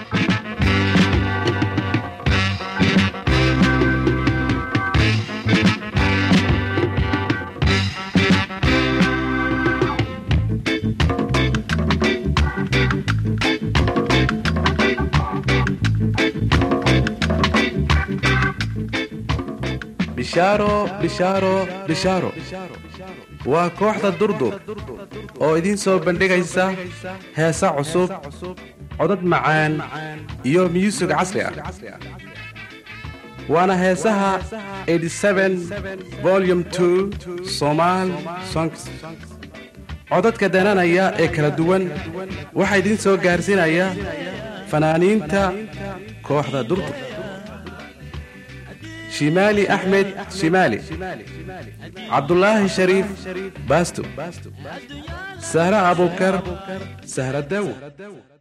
bishaaro bishaaro bishaaro waa kooxda durdur oo idiin soo bandhigaysa heesa cusub codad macaan iyo myusig casri ah waana heesaha volum somaal songs codadka dananaya ee kala duwan waxaa idiin soo gaarsiinaya fanaaniinta kooxda durdur shimaali axmed shimaali cabdulaahi shariif baasto sahra abukar sahra dawo